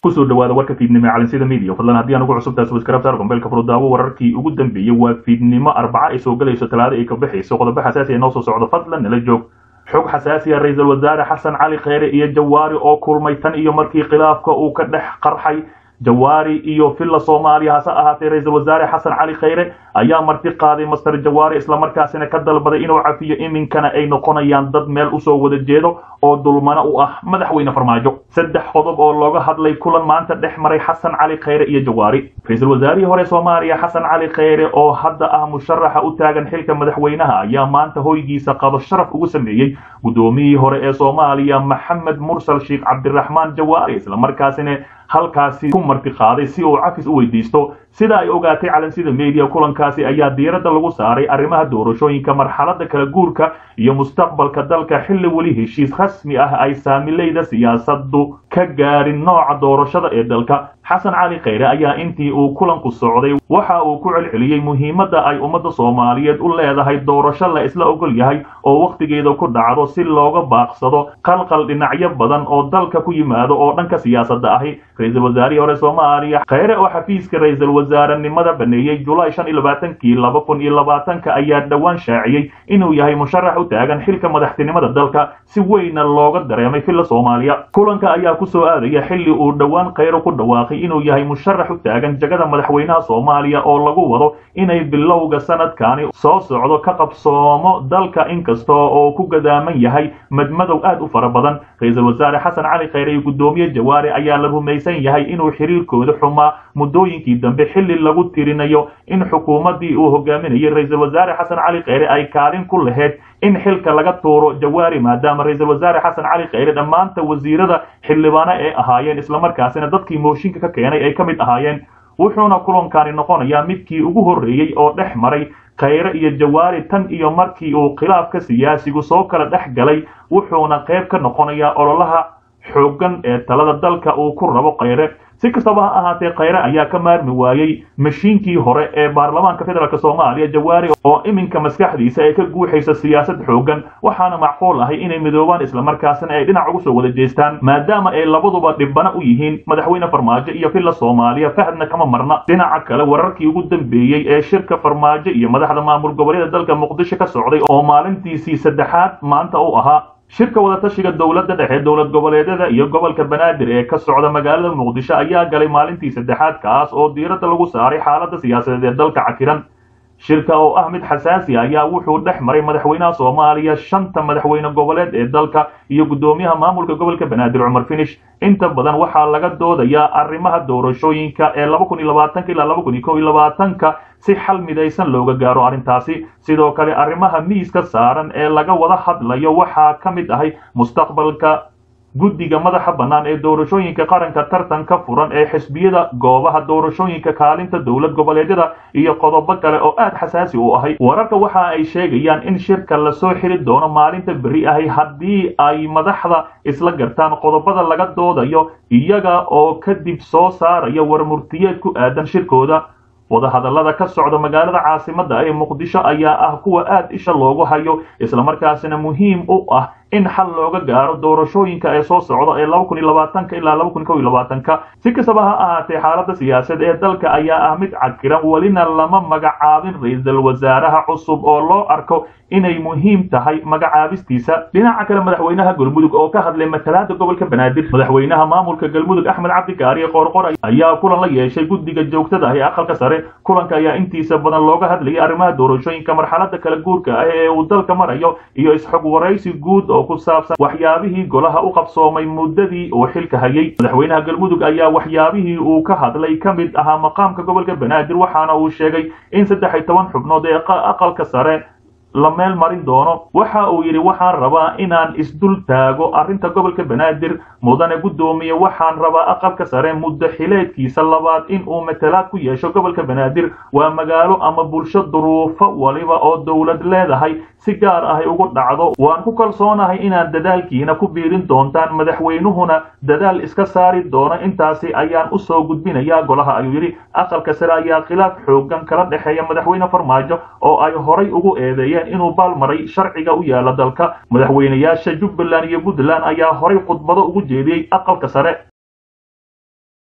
kusoo dhawaada warka fiidnimo ee calansida media fadlan haddii aan ugu cusubtahay subscribe saar gombeelka furudaawo wararkii ugu dambeeyey waa fiidnimo arbaca ay soo galayso talaado ay ka baxayso qodobo xasaasi ay noo soo socdo fadlan nala joog xog xasaasi ah ra-iisul wasaare xasan cali kheyre iyo jawaari oo kulmay tan iyo markii khilaafka uu ka dhex qarxay jawaari iyo villa soomaaliya hase ahaatee ra-iisul wasaare xasan cali kheyre ayaa marti qaaday master jawaari islamarkaasina ka dalbaday inuu cafiyo iminkana ay noqonayaan dad meel usoo wada jeedo oo dulmano u ah madaxweyne farmaajo saddex qodob oo looga hadlay kulan maanta dhex maray xasan cali kheyre iyo jawaari ra-iisul wasaarihii hore soomaaliya xasan cali kheyre oo hadda ah musharaxa u taagan xilka madaxweynaha ayaa maanta hoygiisa qado sharaf ugu sameeyey guddoomiyihii hore ee soomaaliya maxamed mursal sheekh cabdiraxmaan jawaari islamarkaasina halkaasi ku marti qaaday si uu cafis u weydiisto sida ay ogaatay calansida media kulankaasi ayaa diiradda lagu saaray arrimaha doorashooyinka marxaladda kala guurka iyo mustaqbalka dalka xilli weli heshiis rasmi ah ay saamileyda siyaasaddu ka gaarin nooca doorashada ee dalka xasan cali kheyre ayaa intii uu kulanku socday waxa uu ku celceliyey muhiimadda ay ummadda soomaaliyeed u leedahay doorasho la isla ogol yahay oo wakhtigeeda ku dhacdo si looga baaqsado qalqal dhinacyo badan oo dalka ku yimaado oo dhanka siyaasadda ahi ra-iisul wasaarihii hore soomaaliya kheyre oo xafiiska ra-iisul wasaarenimada baneeyey julaay shan iyo labaatankii laba kun iyo labaatanka ayaa dhowaan shaaciyey inuu yahay musharax u taagan xilka madaxtinimada dalka si weyna looga dareemay villa soomaaliya kulanka ayaa kusoo aadaya xilli uu dhowaan kheyre ku dhawaaqay inuu yahay musharax u taagan jagada madaxweynaha soomaaliya oo lagu wado inay bilowga sanadkani soo socdo ka qabsoomo dalka inkasta oo ku gadaaman yahay madmadow aad u fara badan ra-iisul wasaare xasan cali kheyre iyo guddoomiye jawaari ayaa la rumaysan yahay inuu xiriirkooda xumaa muddooyinkii dambe xilli lagu tirinayo in xukuumaddii uu hogaaminayay ra-iisul wasaare xasan cali kheyre ay kaalin ku lahayd in xilka laga tuuro jawaari maadaama ra-iisul wasaare xasan cali kheyre dhammaanta wasiirada xildhibaano ee ahaayeen islamarkaasina dadkii mooshinka ka keenay ay ka mid ahaayeen wuxuuna kulankani noqonayaa midkii ugu horreeyey oo dhex maray kheyre iyo jawaari tan iyo markii uu khilaafka siyaasigu soo kala dhex galay wuxuuna qayb ka noqonayaa ololaha xooggan ee talada dalka uu ku rabo kheyre si kastaba ha ahaatee kheyre ayaa ka maarmi waayey mashiinkii hore ee baarlamaanka federaalk soomaaliya jawaari oo iminka maskaxdiisa ay ka guuxaysa siyaasad xooggan waxaana macquul ahay inay midoobaan islamarkaasina ay dhinac ugu soo wada jeestaan maadaama ay labaduba dhibana u yihiin madaxweyne farmaajo iyo villa soomaaliya fahadna kama marna dhinaca kale wararkii ugu dambeeyey ee shirka farmaajo iyo madaxda maamul goboleeda dalka muqdisho ka socday oo maalintiisii saddexaad maanta u ahaa shirka wadatashiga dowladda dhexe dowlad goboleedyada iyo gobolka banaadir ee ka socda magaalada muqdisho ayaa galay maalintii saddexaad kaas oo diiradda lagu saaray xaaladda siyaasadeed ee dalka cakiran shirka oo ah mid xasaasi ayaa wuxuu dhex maray madaxweynaha soomaaliya shanta madaxweyne goboleed ee dalka iyo guddoomiyaha maamulka gobolka banaadir cumar finish inta badan waxaa laga doodayaa arrimaha doorashooyinka ee laba kun iyo labaatanka ilaa laba kun iyo kow iyo labaatanka si xal midaysan looga gaaro arrintaasi sidoo kale arrimaha miiska saaran ee laga wada hadlayo waxaa ka mid ahay mustaqbalka guddiga madaxa bannaan ee doorashooyinka qaranka tartanka furan ee xisbiyada goobaha doorashooyinka kaalinta dowlad goboleedyada iyo qodobo kale oo aad xasaasi u ahay wararka waxa ay sheegayaan in shirka lasoo xiri doono maalinta berri ahay haddii ay madaxda isla gartaan qodobada laga doodayo iyaga oo kadib soo saaraya warmurtiyeed ku aadan shirkooda wadahadallada ka socda magaalada caasimadda ee muqdisho ayaa ah kuwa aad isha loogu hayo islamarkaasina muhiim u ah in xal looga gaaro doorashooyinka ee soo socda ee laba kun iyo labaatanka ilaa laba kun kow iyo labaatanka si kastaba ha ahaatee xaaladda siyaasaed ee dalka ayaa ah mid cakiran welina lama magacaabin ra-iisul wasaaraha cusub oo loo arko inay muhiim tahay magacaabistiisa dhinaca kale madaxweynaha galmudug oo ka hadlay matalaada gobolka banaadir madaxweynaha maamulka galmudug axmed cabdikaariye qoorqor ayaa kulan la yeeshay guddiga joogtada ah ee aqalka sare kulanka ayaa intiisa badan looga hadlayay arrimaha doorashooyinka marxaladda kala guurka ah ee uu dalka marayo iyo isxog waraysi guud oo ku saabsan waxyaabihii golaha u qabsoomay muddadii uu xilka hayay madaxweynaha galmudug ayaa waxyaabihii uu ka hadlay ka mid ahaa maqaamka gobolka banaadir waxaana uu sheegay in saddex iyo toban xubnood ee aqalka sare la meel marin doono waxa uu yidhi waxaan rabaa inaan isdul taago arrinta gobolka banaadir mudane guddoomiye waxaan rabaa aqalka sare muddo xileedkiisa labaad in uu matalaad ku yeesho gobolka banaadir waa magaalo ama bulsho duruufo waliba oo dowlad leedahay si gaar ahay ugu dhacdo waan ku kalsoonahay inaad dadaalkiina ku biirin doontaan madaxweynuhuna dadaal iska saari doono intaasi ayaan usoo gudbinayaa golaha ayuu yidhi aqalka sare ayaa khilaaf xoogan kala dhexeeya madaxweyne farmaajo oo ay horay ugu eedeeyeen inuu baalmaray sharciga u yaala dalka madaxweynayaasha jubbaland iyo puntland ayaa horay khudbado ugu jeediyey aqalka sare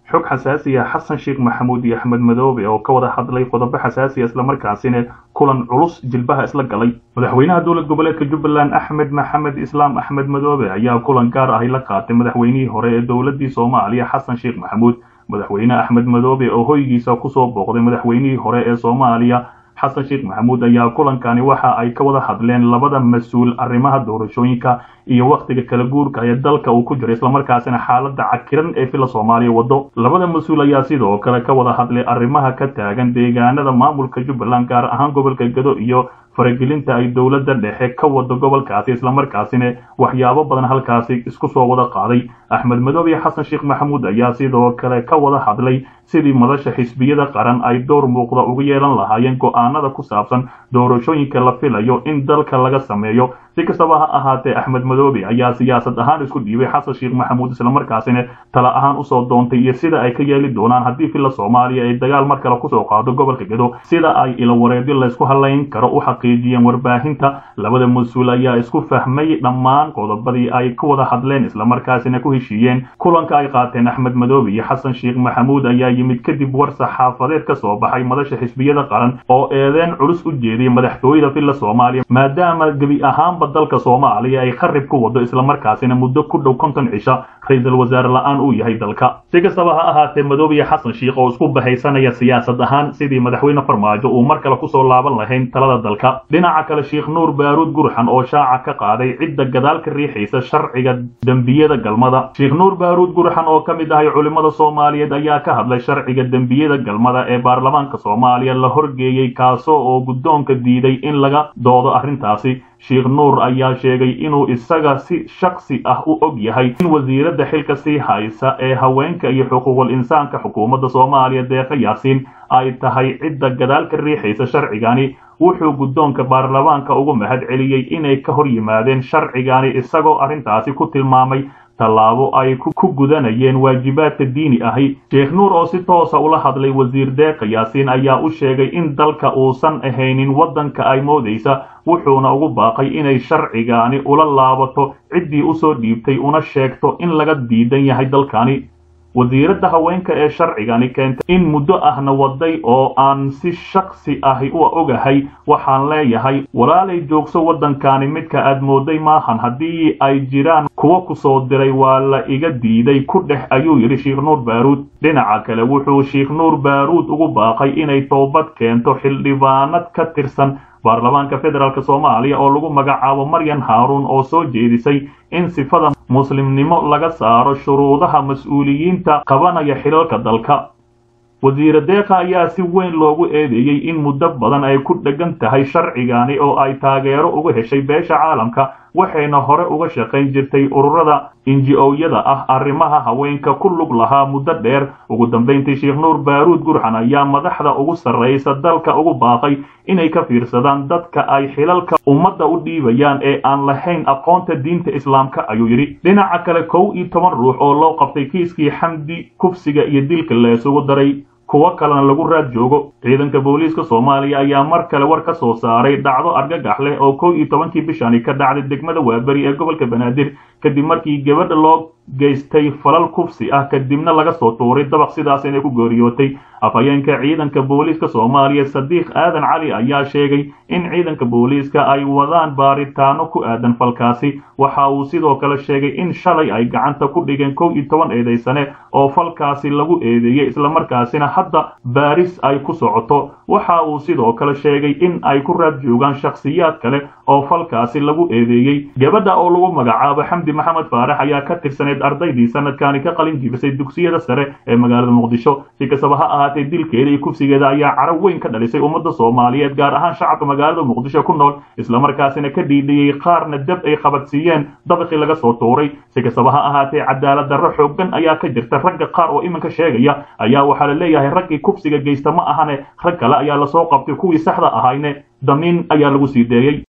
xog xasaasiya xasan sheekh maxamuud iyo axmed madoobe oo ka wada hadlay qodobo xasaasiya islamarkaasina kulan culus jilbaha isla galay madaxweynaha dowlad goboleedka jubbaland axmed maxamed islaam axmed madoobe ayaa kulan gaar ahi la qaatay madaxweynihii hore ee dowladii soomaaliya xasan sheekh maxamuud madaxweyne axmed madoobe oo hoygiisa kusoo booqday madaxweynihii hore ee soomaaliya xasan sheekh maxamuud ayaa kulankani waxa ay ka wada hadleen labada mas-uul arrimaha doorashooyinka iyo wakhtiga kala guurka ee dalka uu ku jiro islamarkaasina xaaladda cakiran ee fila soomaaliya wado labada mas-uul ayaa sidoo kale ka wada hadlay arrimaha ka taagan deegaanada maamulka jubbaland gaar ahaan gobolka gado iyo faragelinta ay dowladda dhexe ka wado gobolkaasi islamarkaasina waxyaabo badan halkaasi isku soo wada qaaday axmed madoobe iyo xasan sheekh maxamuud ayaa sidoo kale ka wada hadlay sidii madasha xisbiyada qaran ay door muuqda uga yeelan lahaayeen go-aanada ku saabsan doorashooyinka la filayo in dalka laga sameeyo si kastaba ha ahaatee axmed madoobe ayaa siyaasad ahaan isku dhiibay xasan sheekh maxamuud islamarkaasina tala ahaan usoo doontay iyo sida ay ka yeeli doonaan haddii fila soomaaliya ay dagaal mar kale kusoo qaado gobolka gado sida ay ilawareedyo laysku halayn karo u xaqiijiyeen warbaahinta labada mas-uul ayaa isku fahmay dhammaan qodobadii ay ku wada hadleen islamarkaasina ku heshiiyeen kulanka ay qaateen axmed madoobe iyo xasan sheekh maxamuud ayaa yimid kadib war saxaafadeed ka soo baxay madasha xisbiyada qaran oo eedeen culus u jeediyay madaxtooyada filla soomaaliya maadaama gebi ahaanba dalka soomaaliya ay qarib ku wado islamarkaasina muddo ku dhow konton cisha ra-iisul wasaare la-aan uu yahay dalka si kastaba ha ahaatee madoobe iyo xasan sheekh oo isku bahaysanaya siyaasad ahaan sidii madaxweyne farmaajo uu mar kale kusoo laaban lahayn talada dalka dhinaca kale sheekh nuur baaruud gurxan oo shaaca ka qaaday cidda gadaal ka riixaysa sharciga dembiyada galmada sheekh nuur baaruud gurxan oo ka mid ahay culimmada soomaaliyeed ayaa ka hadlay sharciga dembiyada galmada ee baarlamaanka soomaaliya la horgeeyey kaasoo oo guddoonka diiday in laga doodo arrintaasi sheekh nuur ayaa sheegay inuu isaga si shaksi ah u og yahay in wasiiradda xilka sii haysa ee haweenka iyo xuquuqul insaanka xukuumadda soomaaliya deeqa yaasiin ay tahay cidda gadaal ka riixaysa sharcigani wuxuu guddoonka baarlamaanka ugu mahad celiyey inay ka hor yimaadeen sharcigani isagoo arrintaasi ku tilmaamay tallaabo ay ku gudanayeen waajibaadka diini ahi sheekh nuur oo si toosa ula hadlay wasiir deeqa yaasiin ayaa u sheegay in dalka uusan ahaynin waddanka ay moodaysa wuxuuna ugu baaqay inay sharcigaani ula laabato ciddii usoo dhiibtay una sheegto in laga diidan yahay dalkani wasiiradda haweenka ee sharcigani keentay in muddo ahna waday oo aan si shaksi ahi u ogahay waxaan leeyahay walaalay joogso waddankani midka aad mooday maahan haddii ay jiraan kuwa ku soo diray waa la iga diiday ku dhex ayuu yidhi sheekh nuur baaruud dhinaca kale wuxuu sheekh nuur baaruud ugu baaqay inay toobad keento xildhibaanad ka tirsan baarlamaanka federaalk soomaaliya oo lagu magacaabo maryan haaruun oo soo jeedisay in sifada muslimnimo laga saaro shuruudaha mas-uuliyiinta qabanaya xilalka dalka wasiire deeqa ayaa si weyn loogu eedeeyey in muddo badan ay ku dheggan tahay sharcigani oo ay taageero uga heshay beesha caalamka waxayna hore uga shaqayn jirtay ururada inji-owyada ah arrimaha haweenka ku lug lahaa muddo dheer ugu dambayntii sheekh nuur baaruud gurxan ayaa madaxda ugu sarraysa dalka ugu baaqay inay ka fiirsadaan dadka ay xilalka ummadda u dhiibayaan ee aan lahayn aqoonta diinta islaamka ayuu yidhi dhinaca kale kow iyo toban ruux oo loo qabtay kiiskii xamdi kufsiga iyo dilka la isugu daray kuwo kalena lagu raad joogo ciidanka booliiska soomaaliya ayaa mar kale war ka soo saaray dhacdo argagax leh oo kow iyo tobankii bishani ka dhacday degmada waaberi ee gobolka banaadir kadib markii gabadha loo geystay falal kufsi ah kadibna laga soo tuuray dabaq sidaas inay ku geeriyootay afhayeenka ciidanka booliiska soomaaliya sadiiq aadan cali ayaa sheegay in ciidanka booliiska ay wadaan baaritaano ku aadan falkaasi waxa uu sidoo kale sheegay in shalay ay gacanta ku dhigeen kow iyo toban eedaysane oo falkaasi lagu eedeeyey islamarkaasina hadda baaris ay ku socoto waxa uu sidoo kale sheegay in ay ku raad joogaan shakhsiyaad kale oo falkaasi lagu eedeeyey gabadha oo lagu magacaabo xamdi maxamed faarax ayaa ka tirsaneed ardaydii sanadkani ka qalin jibisay dugsiyada sare ee magaalada muqdisho si kastaba ha ahaatee dilkeeda iyo kufsigeeda ayaa carab weyn ka dhalisay ummadda soomaaliyeed gaar ahaan shacabka magaalada muqdisho ku nool islamarkaasina ka dhiidhiyey qaarna dab ay qabadsiiyeen dabaqii laga soo tuuray si kastaba ha ahaatee cadaalad darro xooggan ayaa ka jirta ragga qaar oo iminka sheegaya ayaa waxaa la leeyahay raggii kufsiga geysta ma ahane rag kale ayaa lasoo qabtay kuwii saxda ahayne damiin ayaa lagu sii deeyey